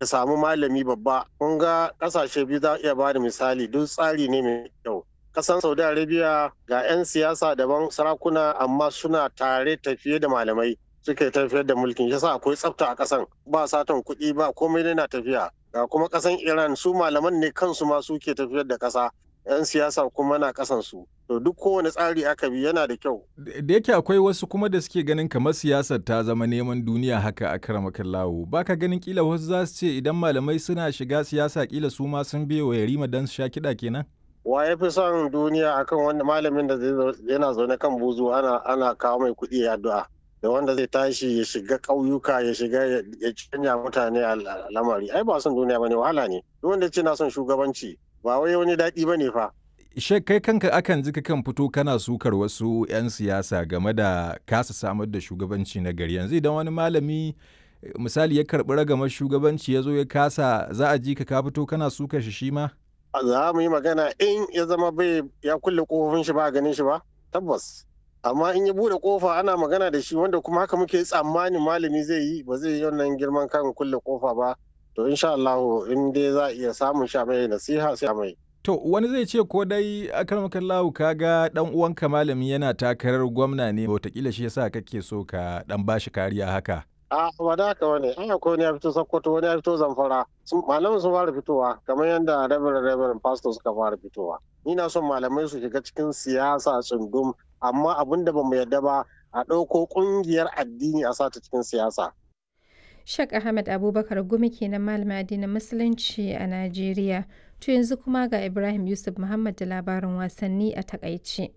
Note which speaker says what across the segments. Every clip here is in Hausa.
Speaker 1: ka samu malami babba kun ga kasashe biyu za iya ba da misali duk tsari ne mai kyau kasan saudi arabia ga 'yan siyasa daban sarakuna amma suna tare tafiye da malamai suke tafiyar da mulkin yasa akwai tsafta a kasan ba satan kuɗi ba komai na tafiya ga kuma kasan iran su malaman ne kansu ma suke tafiyar da kasa 'yan siyasa kuma na kasan su to duk kowane tsari aka bi yana da kyau
Speaker 2: da yake akwai wasu kuma da suke ganin kamar siyasar ta zama neman duniya haka a karamakan lawo baka ganin kila wasu za su ce idan malamai suna shiga siyasa kila su ma sun biye wa yarima don su sha kiɗa kenan
Speaker 1: wa ya fi son duniya akan wanda malamin da yana zaune kan buzu ana ana kawo mai kuɗi ya addu'a da wanda zai tashi ya shiga ƙauyuka ya shiga ya canja mutane a lamari ai ba son duniya bane wahala ne duk wanda ce na son shugabanci ba wai wani daɗi bane fa
Speaker 2: Shek kai kanka akan ji kan fito kana sukar wasu 'yan siyasa game da kasa samar da shugabanci na gari yanzu idan wani malami misali ya karɓi ragamar shugabanci ya zo ya kasa za a ji ka ka fito kana sukar shi shi ma?
Speaker 1: Za mu yi magana in ya zama bai ya kulle kofofin shi ba ganin shi ba tabbas amma in ya bude kofa ana magana da shi wanda kuma haka muke tsammanin malami zai yi ba zai yi wannan girman kan kulle kofa ba to insha Allah in dai za a iya samun sha mai nasiha sai mai
Speaker 2: To wani zai ce ko dai akarmakan lawu ka ga dan uwanka malami yana takarar gwamna ne watakila shi yasa kake so ka dan bashi kariya haka.
Speaker 1: A ba da haka wani an akwai wani ya fito Sokoto wani ya fito Zamfara malamin sun fara fitowa kamar yadda Reverend Reverend Pastor suka fara fitowa. Ni na son malamai su shiga cikin siyasa tsundum amma abin da bamu yarda ba a ɗauko ƙungiyar addini a sata cikin siyasa.
Speaker 3: Shek Ahmed Abubakar Gumi kenan malamin addinin Musulunci a Najeriya. To yanzu kuma ga Ibrahim Yusuf Muhammad da labarin wasanni a takaice.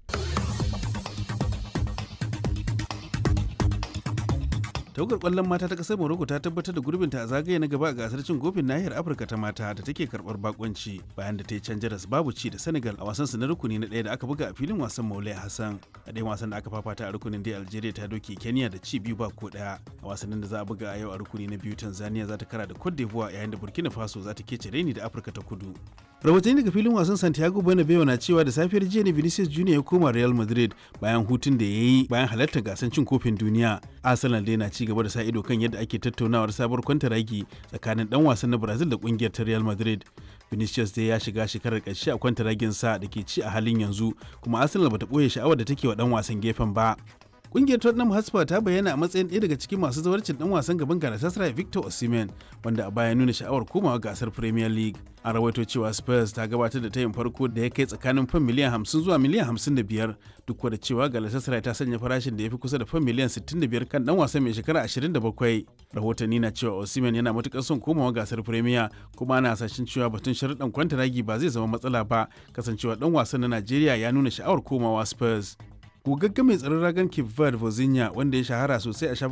Speaker 4: tawagar kwallon mata ta kasar morocco ta tabbatar da gurbinta a zagaye na gaba a gasar cin kofin nahiyar afirka ta mata da take karbar bakonci bayan da ta yi can jaras babu ci da senegal a wasan su na rukuni na ɗaya da aka buga a filin wasan maulai hassan a ɗayan wasan da aka fafata a rukunin dai algeria ta doke kenya da ci biyu ba ko ɗaya a wasannin da za a buga a yau a rukuni na biyu tanzania za ta kara da cote d'ivoire yayin da burkina faso za ta kece raini da afirka ta kudu rahotanni daga filin wasan santiago bernabeu na cewa da safiyar jiya ne vinicius junior ya koma real madrid bayan hutun da ya yi bayan halartar gasar cin kofin duniya arsenal dai na ci gaba da sa ido kan yadda ake tattaunawar sabuwar kwantaragi tsakanin dan wasan na brazil da kungiyar ta real madrid vinicius dai ya shiga shekarar ƙarshe a kwantaragin sa da ke ci a halin yanzu kuma arsenal bata ɓoye sha'awar da take wa dan wasan gefen ba Kungiyar Tottenham Hotspur ta bayyana a matsayin ɗaya daga cikin masu zawarcin ɗan wasan gaban Galatasaray Victor Osimhen wanda a baya nuna sha'awar komawa gasar Premier League. An rawaito cewa Spurs ta gabatar da tayin farko da ya kai tsakanin fan miliyan 50 zuwa miliyan 55 duk da cewa Galatasaray ta sanya farashin da ya fi kusa da fan miliyan 65 kan ɗan wasan mai shekara 27. Rahotanni na cewa Osimhen yana matukar son komawa gasar Premier kuma ana hasashen cewa batun sharuɗan kwantaragi ba zai zama matsala ba kasancewa ɗan wasan na Najeriya ya nuna sha'awar komawa Spurs. gogagge mai tsaron ragan Cape Verde Vozinha wanda ya shahara sosai a